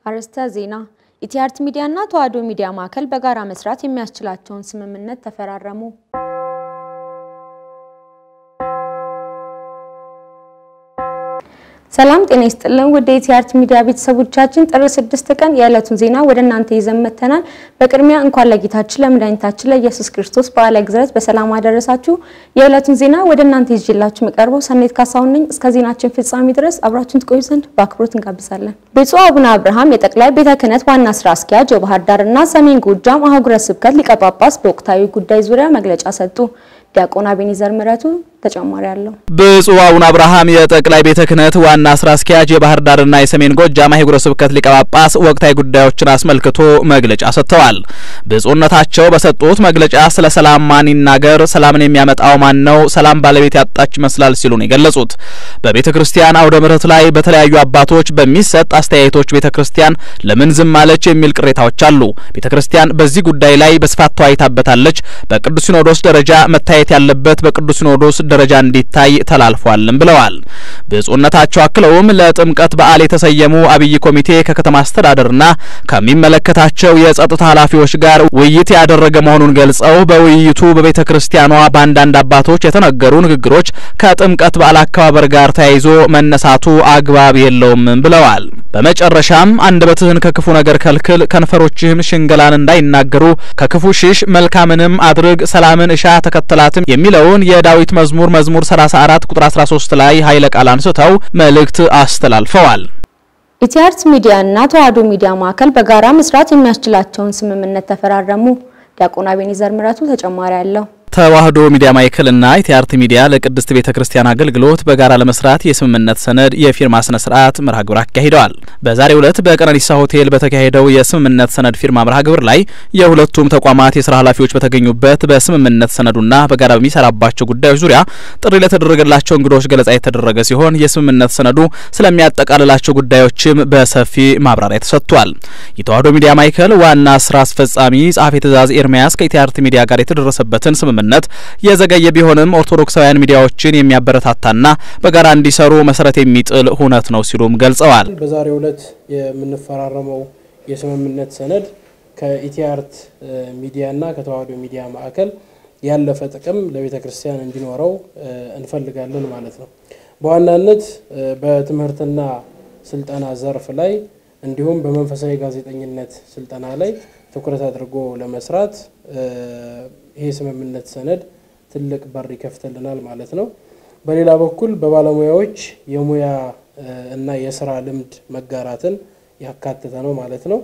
አርዕስተ ዜና ኢቲአርት ሚዲያና ተዋሕዶ ሚዲያ ማዕከል በጋራ መስራት የሚያስችላቸውን ስምምነት ተፈራረሙ። ሰላም ጤና ይስጥልን ውድ የኢቲአርት ሚዲያ ቤተሰቦቻችን ጥር ስድስት ቀን የዕለቱን ዜና ወደ እናንተ ይዘን መጥተናል። በቅድሚያ እንኳን ለጌታችን ለመድኃኒታችን ለኢየሱስ ክርስቶስ በዓለ ግዝረት በሰላም አደረሳችሁ። የዕለቱን ዜና ወደ እናንተ ይዤላችሁ የምቀርበው ሰኔት ካሳሁን ነኝ። እስከ ዜናችን ፍጻሜ ድረስ አብራችሁን ትቆዩ ዘንድ በአክብሮት እንጋብዛለን። ብፁዕ አቡነ አብርሃም የጠቅላይ ቤተ ክህነት ዋና ስራ አስኪያጅ የባህር ዳርና ሰሜን ጎጃም አህጉረ ስብከት ሊቀ ጳጳስ በወቅታዊ ጉዳይ ዙሪያ መግለጫ ሰጡ። ዲያቆን አቤኔዘር ምረቱ ተጨማሪ አለው። ብፁዕ አቡነ አብርሃም የጠቅላይ ቤተ ክህነት ዋና ስራ አስኪያጅ የባህር ዳርና የሰሜን ጎጃም አህጉረ ስብከት ሊቀ ጳጳስ ወቅታዊ ጉዳዮችን አስመልክቶ መግለጫ ሰጥተዋል። ብፁዕነታቸው በሰጡት መግለጫ ስለ ሰላም ማን ይናገር፣ ሰላምን የሚያመጣው ማን ነው፣ ሰላም ባለቤት ያጣች ይመስላል ሲሉ ነው የገለጹት። በቤተ ክርስቲያን አውደ ምሕረት ላይ በተለያዩ አባቶች በሚሰጥ አስተያየቶች ቤተ ክርስቲያን ለምን ዝም አለች የሚል ቅሬታዎች አሉ። ቤተ ክርስቲያን በዚህ ጉዳይ ላይ በስፋት ተወያይታበታለች። በቅዱስ ሲኖዶስ ደረጃ መታየት ያለበት በቅዱስ ሲኖዶስ ደረጃ እንዲታይ ተላልፏልም ብለዋል። ብፁዕነታቸው አክለውም ለጥምቀት በዓል የተሰየሙ አብይ ኮሚቴ ከከተማ አስተዳደርና ከሚመለከታቸው የጸጥታ ኃላፊዎች ጋር ውይይት ያደረገ መሆኑን ገልጸው በውይይቱ በቤተ ክርስቲያኗ በአንዳንድ አባቶች የተነገሩ ንግግሮች ከጥምቀት በዓል አከባበር ጋር ተያይዞ መነሳቱ አግባብ የለውም ብለዋል። በመጨረሻም አንደበትህን ከክፉ ነገር ከልክል፣ ከንፈሮችህም ሽንገላን እንዳይናገሩ ከክፉ ሽሽ፣ መልካምንም አድርግ፣ ሰላምን እሻ ተከተላትም የሚለውን የዳዊት መዝሙር መዝሙር 34 ቁጥር 13 ላይ ኃይለ ቃል አንስተው መልእክት አስተላልፈዋል። ኢቲአርት ሚዲያ እና ተዋሕዶ ሚዲያ ማዕከል በጋራ መስራት የሚያስችላቸውን ስምምነት ተፈራረሙ። ዲያቆን አቤኔዘር ምረቱ ተጨማሪ አለው። ተዋሕዶ ሚዲያ ማዕከልና ኢቲአርት ሚዲያ ለቅድስት ቤተ ክርስቲያን አገልግሎት በጋራ ለመስራት የስምምነት ሰነድ የፊርማ ስነ ስርዓት መርሃ ግብር አካሂደዋል። በዛሬው ዕለት በቀነኒሳ ሆቴል በተካሄደው የስምምነት ሰነድ ፊርማ መርሃ ግብር ላይ የሁለቱም ተቋማት የስራ ኃላፊዎች በተገኙበት በስምምነት ሰነዱና በጋራ በሚሰራባቸው ጉዳዮች ዙሪያ ጥሪ ለተደረገላቸው እንግዶች ገለጻ የተደረገ ሲሆን የስምምነት ሰነዱ ስለሚያጠቃልላቸው ጉዳዮችም በሰፊ ማብራሪያ ተሰጥቷል። የተዋሕዶ ሚዲያ ማዕከል ዋና ስራ አስፈጻሚ ጸሐፌ ትእዛዝ ኤርሚያስ ከኢቲአርት ሚዲያ ጋር የተደረሰበትን ስምምነት ነት የዘገየ ቢሆንም ኦርቶዶክሳውያን ሚዲያዎችን የሚያበረታታና በጋራ እንዲሰሩ መሰረት የሚጥል ሁነት ነው ሲሉም ገልጸዋል። በዛሬው ዕለት የምንፈራረመው የስምምነት ሰነድ ከኢቲአርት ሚዲያና ከተዋሕዶ ሚዲያ ማዕከል ያለፈ ጥቅም ለቤተ ክርስቲያን እንዲኖረው እንፈልጋለን ማለት ነው። በዋናነት በትምህርትና ስልጠና ዘርፍ ላይ እንዲሁም በመንፈሳዊ ጋዜጠኝነት ስልጠና ላይ ትኩረት አድርጎ ለመስራት ይሄ ስምምነት ሰነድ ትልቅ በር ይከፍትልናል ማለት ነው። በሌላ በኩል በባለሙያዎች የሙያ እና የስራ ልምድ መጋራትን ያካተተ ነው ማለት ነው።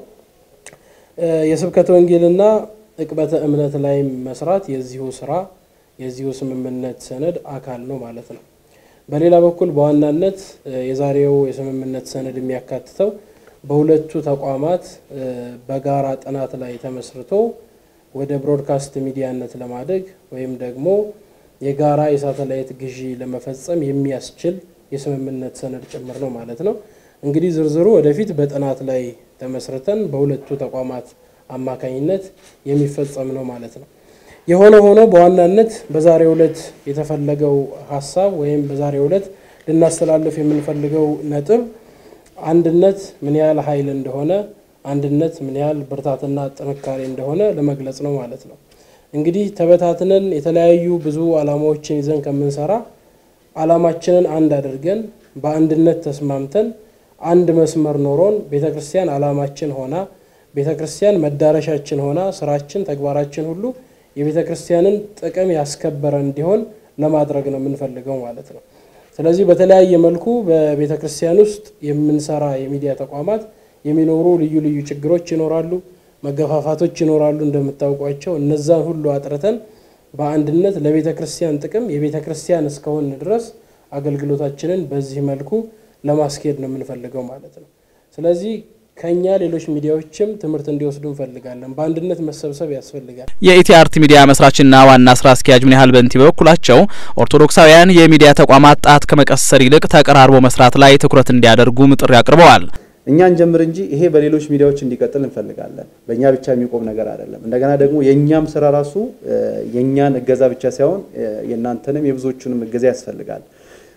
የስብከተ ወንጌልና ዕቅበተ እምነት ላይ መስራት የዚሁ ስራ የዚሁ ስምምነት ሰነድ አካል ነው ማለት ነው። በሌላ በኩል በዋናነት የዛሬው የስምምነት ሰነድ የሚያካትተው በሁለቱ ተቋማት በጋራ ጥናት ላይ ተመስርቶ ወደ ብሮድካስት ሚዲያነት ለማደግ ወይም ደግሞ የጋራ የሳተላይት ግዢ ለመፈጸም የሚያስችል የስምምነት ሰነድ ጭምር ነው ማለት ነው። እንግዲህ ዝርዝሩ ወደፊት በጥናት ላይ ተመስርተን በሁለቱ ተቋማት አማካኝነት የሚፈጸም ነው ማለት ነው። የሆነ ሆኖ በዋናነት በዛሬው ዕለት የተፈለገው ሀሳብ ወይም በዛሬው ዕለት ልናስተላልፍ የምንፈልገው ነጥብ አንድነት ምን ያህል ኃይል እንደሆነ አንድነት ምን ያህል ብርታትና ጥንካሬ እንደሆነ ለመግለጽ ነው ማለት ነው። እንግዲህ ተበታትነን የተለያዩ ብዙ ዓላማዎችን ይዘን ከምንሰራ ዓላማችንን አንድ አድርገን በአንድነት ተስማምተን አንድ መስመር ኖሮን ቤተ ክርስቲያን ዓላማችን ሆና ቤተ ክርስቲያን መዳረሻችን ሆና ስራችን፣ ተግባራችን ሁሉ የቤተ ክርስቲያንን ጥቅም ያስከበረ እንዲሆን ለማድረግ ነው የምንፈልገው ማለት ነው። ስለዚህ በተለያየ መልኩ በቤተ ክርስቲያን ውስጥ የምንሰራ የሚዲያ ተቋማት የሚኖሩ ልዩ ልዩ ችግሮች ይኖራሉ፣ መገፋፋቶች ይኖራሉ። እንደምታውቋቸው እነዛን ሁሉ አጥርተን በአንድነት ለቤተ ክርስቲያን ጥቅም የቤተ ክርስቲያን እስከሆን ድረስ አገልግሎታችንን በዚህ መልኩ ለማስኬድ ነው የምንፈልገው ማለት ነው። ስለዚህ ከኛ ሌሎች ሚዲያዎችም ትምህርት እንዲወስዱ እንፈልጋለን። በአንድነት መሰብሰብ ያስፈልጋል። የኢቲአርት ሚዲያ መስራችና ዋና ስራ አስኪያጅ ምን ያህል በንቲ በበኩላቸው ኦርቶዶክሳውያን የሚዲያ ተቋማት ጣት ከመቀሰር ይልቅ ተቀራርቦ መስራት ላይ ትኩረት እንዲያደርጉም ጥሪ አቅርበዋል። እኛን ጀምር እንጂ ይሄ በሌሎች ሚዲያዎች እንዲቀጥል እንፈልጋለን። በእኛ ብቻ የሚቆም ነገር አይደለም። እንደገና ደግሞ የእኛም ስራ ራሱ የእኛን እገዛ ብቻ ሳይሆን የእናንተንም የብዙዎቹንም እገዛ ያስፈልጋል።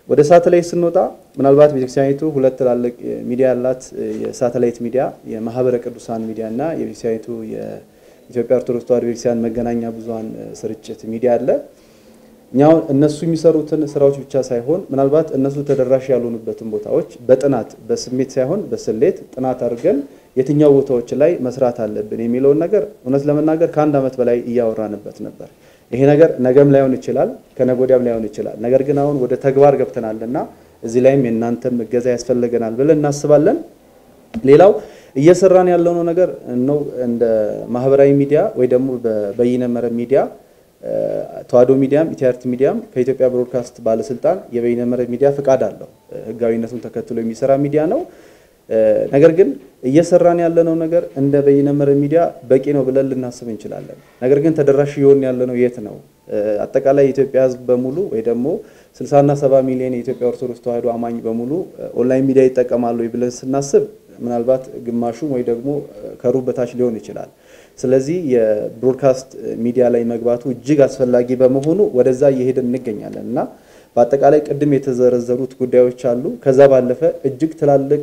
ወደ ሳተላይት ስንወጣ ምናልባት ቤተክርስቲያኒቱ ሁለት ትላልቅ ሚዲያ ያላት የሳተላይት ሚዲያ የማህበረ ቅዱሳን ሚዲያ እና የቤተክርስቲያኒቱ የኢትዮጵያ ኦርቶዶክስ ተዋሕዶ ቤተክርስቲያን መገናኛ ብዙኃን ስርጭት ሚዲያ አለ። እኛው እነሱ የሚሰሩትን ስራዎች ብቻ ሳይሆን ምናልባት እነሱ ተደራሽ ያልሆኑበትን ቦታዎች በጥናት በስሜት ሳይሆን በስሌት ጥናት አድርገን የትኛው ቦታዎች ላይ መስራት አለብን የሚለውን ነገር እውነት ለመናገር ከአንድ ዓመት በላይ እያወራንበት ነበር። ይሄ ነገር ነገም ላይሆን ይችላል፣ ከነገ ወዲያም ላይሆን ይችላል። ነገር ግን አሁን ወደ ተግባር ገብተናልና እዚህ ላይም የእናንተም እገዛ ያስፈልገናል ብለን እናስባለን። ሌላው እየሰራን ያለነው ነገር ነው እንደ ማህበራዊ ሚዲያ ወይ ደግሞ በበይነ መረብ ሚዲያ ተዋሕዶ ሚዲያም ኢቲአርቲ ሚዲያም ከኢትዮጵያ ብሮድካስት ባለስልጣን የበይነ መረብ ሚዲያ ፍቃድ አለው። ህጋዊነቱን ተከትሎ የሚሰራ ሚዲያ ነው። ነገር ግን እየሰራን ያለነው ነገር እንደ በይነ መረብ ሚዲያ በቂ ነው ብለን ልናስብ እንችላለን። ነገር ግን ተደራሽ እየሆን ያለነው የት ነው? አጠቃላይ የኢትዮጵያ ሕዝብ በሙሉ ወይ ደግሞ 60 እና 70 ሚሊዮን የኢትዮጵያ ኦርቶዶክስ ተዋሕዶ አማኝ በሙሉ ኦንላይን ሚዲያ ይጠቀማሉ ብለን ስናስብ ምናልባት ግማሹም ወይ ደግሞ ከሩብ በታች ሊሆን ይችላል። ስለዚህ የብሮድካስት ሚዲያ ላይ መግባቱ እጅግ አስፈላጊ በመሆኑ ወደዛ እየሄድን እንገኛለን እና በአጠቃላይ ቅድም የተዘረዘሩት ጉዳዮች አሉ። ከዛ ባለፈ እጅግ ትላልቅ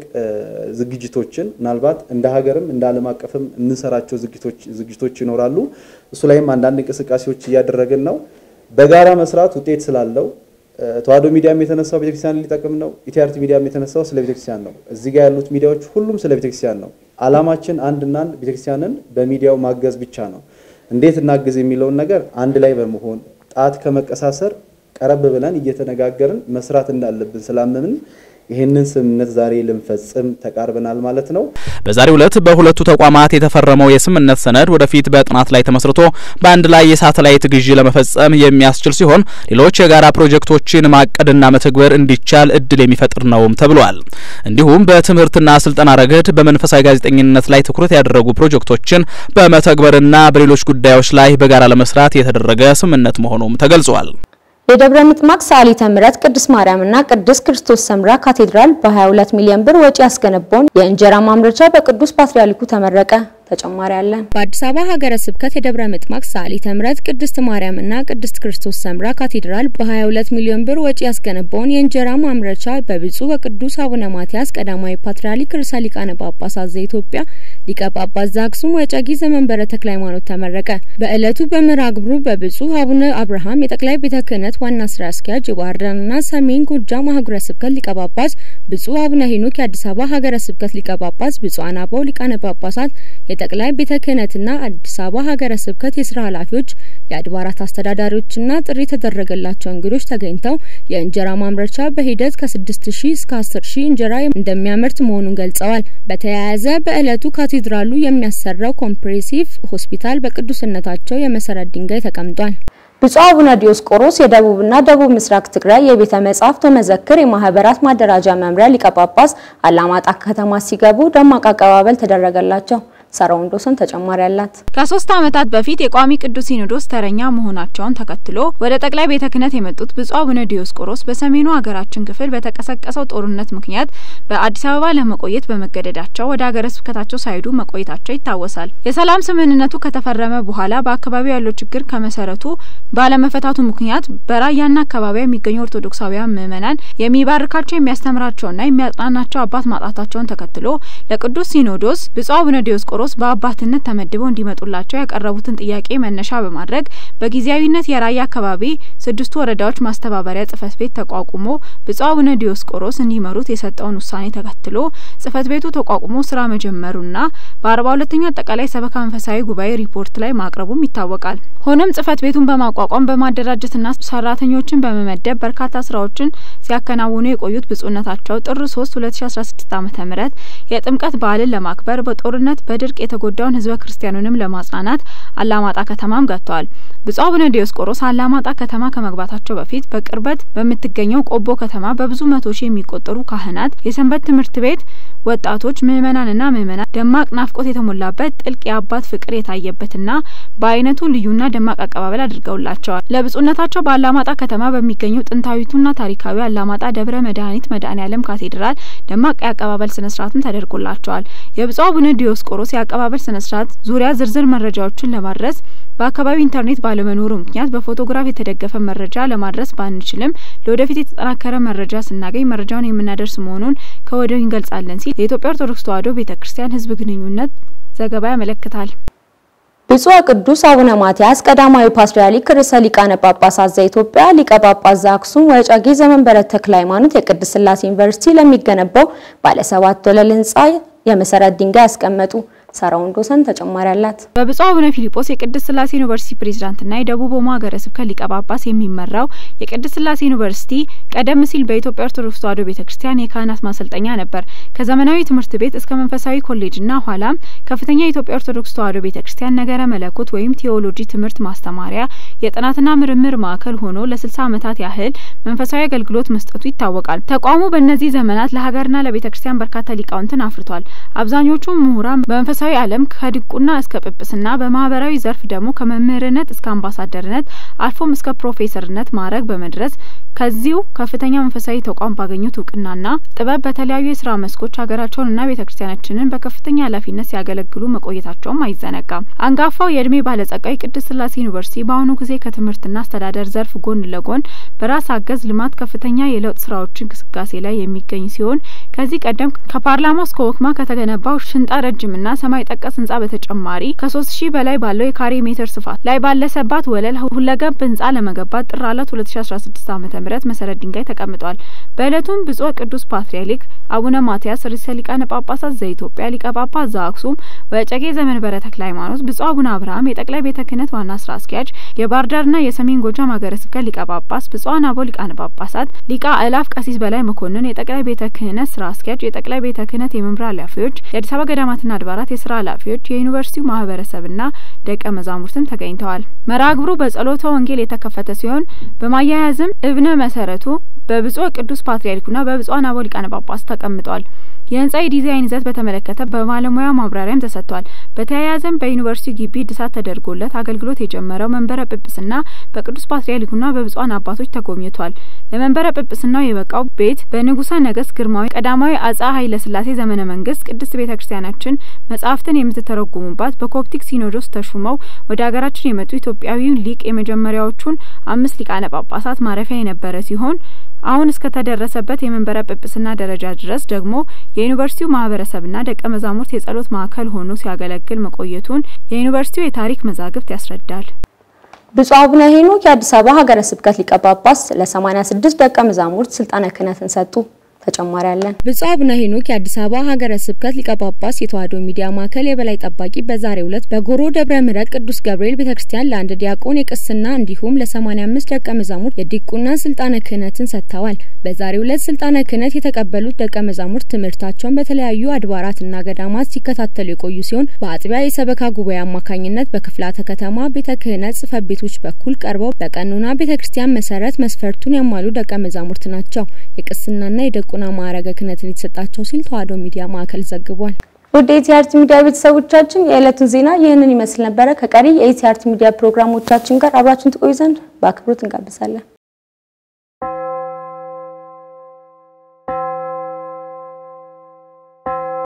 ዝግጅቶችን ምናልባት እንደ ሀገርም እንደ ዓለም አቀፍም የምንሰራቸው ዝግጅቶች ይኖራሉ። እሱ ላይም አንዳንድ እንቅስቃሴዎች እያደረግን ነው። በጋራ መስራት ውጤት ስላለው ተዋሕዶ ሚዲያም የተነሳው ቤተክርስቲያን ሊጠቅም ነው። ኢቲአርቲ ሚዲያም የተነሳው ስለ ቤተክርስቲያን ነው። እዚህ ጋር ያሉት ሚዲያዎች ሁሉም ስለ ቤተክርስቲያን ነው። ዓላማችን አንድና አንድ ቤተክርስቲያንን በሚዲያው ማገዝ ብቻ ነው። እንዴት እናግዝ የሚለውን ነገር አንድ ላይ በመሆን ጣት ከመቀሳሰር ቀረብ ብለን እየተነጋገርን መስራት እንዳለብን ስላመምን ይህንን ስምምነት ዛሬ ልንፈጽም ተቃርበናል ማለት ነው። በዛሬው ዕለት በሁለቱ ተቋማት የተፈረመው የስምምነት ሰነድ ወደፊት በጥናት ላይ ተመስርቶ በአንድ ላይ የሳተላይት ግዢ ለመፈጸም የሚያስችል ሲሆን ሌሎች የጋራ ፕሮጀክቶችን ማቀድና መተግበር እንዲቻል እድል የሚፈጥር ነውም ተብሏል። እንዲሁም በትምህርትና ስልጠና ረገድ በመንፈሳዊ ጋዜጠኝነት ላይ ትኩረት ያደረጉ ፕሮጀክቶችን በመተግበርና በሌሎች ጉዳዮች ላይ በጋራ ለመስራት የተደረገ ስምምነት መሆኑም ተገልጿል። የደብረ ምጥማቅ ሰዓሊተ ምሕረት ቅድስት ማርያምና ቅድስት ክርስቶስ ሰምራ ካቴድራል በ22 ሚሊዮን ብር ወጪ ያስገነባውን የእንጀራ ማምረቻ በቅዱስ ፓትርያርኩ ተመረቀ። ተጨማሪ አለን። በአዲስ አበባ ሀገረ ስብከት የደብረ ምጥማቅ ሰዓሊተ ምሕረት ቅድስት ማርያምና ቅድስት ክርስቶስ ሰምራ ካቴድራል በ22 ሚሊዮን ብር ወጪ ያስገነባውን የእንጀራ ማምረቻ በብፁዕ ወቅዱስ አቡነ ማትያስ ቀዳማዊ ፓትርያርክ ርዕሰ ሊቃነ ጳጳሳት ዘኢትዮጵያ ሊቀ ጳጳስ ዘአክሱም ወዕጨጌ ዘመንበረ ተክለ ሃይማኖት ተመረቀ። በዕለቱ በመርሃ ግብሩ በብፁዕ አቡነ አብርሃም የጠቅላይ ቤተ ክህነት ዋና ስራ አስኪያጅ የባህር ዳርና ሰሜን ጎጃም ሀገረ ስብከት ሊቀ ጳጳስ፣ ብፁዕ አቡነ ሄኖክ የአዲስ አበባ ሀገረ ስብከት ሊቀ ጳጳስ፣ ብፁዓን አበው ሊቃነ ጳጳሳት የጠቅላይ ቤተ ክህነትና አዲስ አበባ ሀገረ ስብከት የስራ ኃላፊዎች፣ የአድባራት አስተዳዳሪዎችና ጥሪ የተደረገላቸው እንግዶች ተገኝተው የእንጀራ ማምረቻ በሂደት ከ6 ሺህ እስከ 10 ሺህ እንጀራ እንደሚያመርት መሆኑን ገልጸዋል። በተያያዘ በዕለቱ ካቴድራሉ የሚያሰራው ኮምፕሬሲቭ ሆስፒታል በቅዱስነታቸው የመሰረት ድንጋይ ተቀምጧል። ብፁዕ አቡነ ዲዮስቆሮስ የደቡብና ደቡብ ምስራቅ ትግራይ የቤተ መጻሕፍት ወመዘክር የማህበራት ማደራጃ መምሪያ ሊቀ ጳጳስ አላማጣ ከተማ ሲገቡ ደማቅ አቀባበል ተደረገላቸው። ሳራ ወንዶሰን ተጨማሪ አላት። ከሶስት ዓመታት በፊት የቋሚ ቅዱስ ሲኖዶስ ተረኛ መሆናቸውን ተከትሎ ወደ ጠቅላይ ቤተ ክህነት የመጡት ብፁዕ አቡነ ዲዮስቆሮስ በሰሜኑ ሀገራችን ክፍል በተቀሰቀሰው ጦርነት ምክንያት በአዲስ አበባ ለመቆየት በመገደዳቸው ወደ ሀገረ ስብከታቸው ሳይሄዱ መቆየታቸው ይታወሳል። የሰላም ስምምነቱ ከተፈረመ በኋላ በአካባቢው ያለው ችግር ከመሰረቱ ባለመፈታቱ ምክንያት በራያና አካባቢያ የሚገኙ ኦርቶዶክሳውያን ምዕመናን የሚባርካቸው የሚያስተምራቸውና የሚያጽናናቸው አባት ማጣታቸውን ተከትሎ ለቅዱስ ሲኖዶስ ብፁዕ አቡነ ዲዮስቆሮስ በአባትነት ተመድበው እንዲመጡላቸው ያቀረቡትን ጥያቄ መነሻ በማድረግ በጊዜያዊነት የራያ አካባቢ ስድስቱ ወረዳዎች ማስተባበሪያ ጽህፈት ቤት ተቋቁሞ ብፁዕ አቡነ ዲዮስቆሮስ እንዲመሩት የሰጠውን ውሳኔ ተከትሎ ጽህፈት ቤቱ ተቋቁሞ ስራ መጀመሩና በአርባ ሁለተኛው አጠቃላይ ሰበካ መንፈሳዊ ጉባኤ ሪፖርት ላይ ማቅረቡም ይታወቃል። ሆኖም ጽህፈት ቤቱን በማቋቋም በማደራጀትና ሰራተኞችን በመመደብ በርካታ ስራዎችን ሲያከናውኑ የቆዩት ብፁዕነታቸው ጥር ሶስት ሁለት ሺ አስራ ስድስት ዓመተ ምህረት የጥምቀት በዓልን ለማክበር በጦርነት በድርቅ የተጎዳውን ህዝበ ክርስቲያኑንም ለማጽናናት አላማጣ ከተማም ገብተዋል። ብፁዕ አቡነ ዲዮስቆሮስ አላማጣ ከተማ ከመግባታቸው በፊት በቅርበት በምትገኘው ቆቦ ከተማ በብዙ መቶ ሺህ የሚቆጠሩ ካህናት፣ የሰንበት ትምህርት ቤት ወጣቶች፣ ምዕመናንና ምዕመናን ደማቅ ናፍቆት የተሞላበት ጥልቅ የአባት ፍቅር የታየበትና በአይነቱ ልዩና ደማቅ አቀባበል አድርገውላቸዋል። ለብፁዕነታቸው በአላማጣ ከተማ በሚገኘው ጥንታዊቱና ታሪካዊ አላማጣ ደብረ መድኃኒት መድኃኔ ዓለም ካቴድራል ደማቅ የአቀባበል ስነ ስርዓትም ተደርጎላቸዋል። የብፁዕ አቡነ ዲዮስቆሮስ የአቀባበል ስነስርዓት ዙሪያ ዝርዝር መረጃዎችን ለማድረስ በአካባቢው ኢንተርኔት ባለመኖሩ ምክንያት በፎቶግራፍ የተደገፈ መረጃ ለማድረስ ባንችልም ለወደፊት የተጠናከረ መረጃ ስናገኝ መረጃውን የምናደርስ መሆኑን ከወዲሁ እንገልጻለን ሲል የኢትዮጵያ ኦርቶዶክስ ተዋሕዶ ቤተ ክርስቲያን ሕዝብ ግንኙነት ዘገባ ያመለክታል። ብፁዕ ቅዱስ አቡነ ማትያስ ቀዳማዊ ፓትርያርክ ርዕሰ ሊቃነ ጳጳሳት ዘኢትዮጵያ ሊቀ ጳጳስ ዘአክሱም ወዕጨጌ ዘመንበረ ተክለ ሃይማኖት የቅድስት ሥላሴ ዩኒቨርሲቲ ለሚገነባው ባለ ሰባት ወለል ህንጻ የመሰረት ድንጋይ ያስቀመጡ። ሳራ ወንዶሰን ተጨማሪ አላት። በብፁዕ አቡነ ፊሊጶስ የቅድስት ሥላሴ ዩኒቨርሲቲ ፕሬዝዳንትና የደቡብ ኦሞ ሀገረ ስብከት ሊቀ ጳጳስ የሚመራው የቅድስት ሥላሴ ዩኒቨርሲቲ ቀደም ሲል በኢትዮጵያ ኦርቶዶክስ ተዋሕዶ ቤተ ክርስቲያን የካህናት ማሰልጠኛ ነበር። ከዘመናዊ ትምህርት ቤት እስከ መንፈሳዊ ኮሌጅና ኋላም ከፍተኛ የኢትዮጵያ ኦርቶዶክስ ተዋሕዶ ቤተ ክርስቲያን ነገረ መለኮት ወይም ቴዎሎጂ ትምህርት ማስተማሪያ የጥናትና ምርምር ማዕከል ሆኖ ለስልሳ ዓመታት ያህል መንፈሳዊ አገልግሎት መስጠቱ ይታወቃል። ተቋሙ በእነዚህ ዘመናት ለሀገርና ለቤተ ክርስቲያን በርካታ ሊቃውንትን አፍርቷል። አብዛኞቹ ምሁራን በመንፈሳዊ ዓለም ከዲቁና እስከ ጵጵስና በማህበራዊ ዘርፍ ደግሞ ከመምህርነት እስከ አምባሳደርነት አልፎም እስከ ፕሮፌሰርነት ማዕረግ በመድረስ ከዚሁ ከፍተኛ መንፈሳዊ ተቋም ባገኙት እውቅናና ጥበብ በተለያዩ የስራ መስኮች ሀገራቸውንና ቤተ ክርስቲያናችንን በከፍተኛ ኃላፊነት ሲያገለግሉ መቆየታቸውም አይዘነጋም። አንጋፋው የእድሜ ባለጸጋ የቅድስት ሥላሴ ዩኒቨርሲቲ በአሁኑ ጊዜ ከትምህርትና አስተዳደር ዘርፍ ጎን ለጎን በራስ አገዝ ልማት ከፍተኛ የለውጥ ስራዎች እንቅስቃሴ ላይ የሚገኝ ሲሆን ከዚህ ቀደም ከፓርላማው እስከ ወክማ ከተገነባው ሽንጣ ረጅምና ሰማይ ጠቀስ ህንጻ በተጨማሪ ከሶስት ሺህ በላይ ባለው የካሬ ሜትር ስፋት ላይ ባለሰባት ወለል ሁለገብ ህንጻ ለመገንባት ጥር አለት ሁለት ሺ አስራ ስድስት ዓመተ ምህረት መሰረት ድንጋይ ተቀምጧል። በእለቱም ብፁዕ ቅዱስ ፓትርያርክ አቡነ ማትያስ ርዕሰ ሊቃነ ጳጳሳት ዘኢትዮጵያ ሊቀ ጳጳስ ዘአክሱም ወዕጨጌ ዘመንበረ ተክለ ሃይማኖት፣ ብፁዕ አቡነ አብርሃም የጠቅላይ ቤተ ክህነት ዋና ስራ አስኪያጅ፣ የባህር ዳርና የሰሜን ጎጃም ሀገረ ስብከት ሊቀ ጳጳስ፣ ብፁዓን አበው ሊቃነ ጳጳሳት፣ ሊቀ አእላፍ ቀሲስ በላይ መኮንን የጠቅላይ ቤተ ክህነት ስራ አስኪያጅ፣ የጠቅላይ ቤተ ክህነት የመምሪያ ኃላፊዎች፣ የአዲስ አበባ ገዳማትና አድባራት የስራ ኃላፊዎች፣ የዩኒቨርሲቲው ማህበረሰብና ደቀ መዛሙርትም ተገኝተዋል። መርሃ ግብሩ በጸሎተ ወንጌል የተከፈተ ሲሆን በማያያዝም እብነ መሰረቱ በብፁዕ ቅዱስ ፓትርያርኩና በብፁዓን አበው ሊቃነ ጳጳስ ተቀምጧል። የህንጻ የዲዛይን ይዘት በተመለከተ በባለሙያ ማብራሪያም ተሰጥቷል። በተያያዘም በዩኒቨርሲቲ ግቢ እድሳት ተደርጎለት አገልግሎት የጀመረው መንበረ ጵጵስና በቅዱስ ፓትርያርኩና በብፁዓን አባቶች ተጎብኝቷል። ለመንበረ ጵጵስናው የበቃው ቤት በንጉሰ ነገስት ግርማዊ ቀዳማዊ አጼ ኃይለ ሥላሴ ዘመነ መንግስት ቅድስት ቤተ ክርስቲያናችን መጻሕፍትን የምትተረጉሙባት በኮፕቲክ ሲኖዶስ ተሹመው ወደ ሀገራችን የመጡ ኢትዮጵያዊው ሊቅ የመጀመሪያዎቹን አምስት ሊቃነ ጳጳሳት ማረፊያ የነበረ ሲሆን አሁን እስከተደረሰበት የመንበረ ጵጵስና ደረጃ ድረስ ደግሞ የዩኒቨርሲቲው ማህበረሰብና ደቀ መዛሙርት የጸሎት ማዕከል ሆኖ ሲያገለግል መቆየቱን የዩኒቨርሲቲው የታሪክ መዛግብት ያስረዳል። ብፁዕ አቡነ ሄኖክ የአዲስ አበባ ሀገረ ስብከት ሊቀ ጳጳስ ለ86 ደቀ መዛሙርት ስልጣነ ክህነትን ሰጡ። ተጨማሪ አለን። ብፁዕ አቡነ ሄኖክ የአዲስ አበባ ሀገረ ስብከት ሊቀ ጳጳስ የተዋሕዶ ሚዲያ ማዕከል የበላይ ጠባቂ በዛሬው ዕለት በጎሮ ደብረ ምሕረት ቅዱስ ገብርኤል ቤተክርስቲያን ለአንድ ዲያቆን የቅስና እንዲሁም ለ85 ደቀ መዛሙርት የዲቁና ስልጣነ ክህነትን ሰጥተዋል። በዛሬው ዕለት ስልጣነ ክህነት የተቀበሉት ደቀ መዛሙርት ትምህርታቸውን በተለያዩ አድባራትና ገዳማት ሲከታተሉ የቆዩ ሲሆን በአጥቢያ የሰበካ ጉባኤ አማካኝነት በክፍላተ ከተማ ቤተ ክህነት ጽሕፈት ቤቶች በኩል ቀርበው በቀኖና ቤተ ክርስቲያን መሰረት መስፈርቱን ያሟሉ ደቀ መዛሙርት ናቸው። የቅስናና የደቁ ቁና ማዕረገ ክህነትን የተሰጣቸው ሲል ተዋሕዶ ሚዲያ ማዕከል ዘግቧል። ውድ የኢቲአርት ሚዲያ ቤተሰቦቻችን የዕለቱን ዜና ይህንን ይመስል ነበረ። ከቀሪ የኢቲአርት ሚዲያ ፕሮግራሞቻችን ጋር አብራችን ትቆዩ ዘንድ በአክብሮት እንጋብዛለን።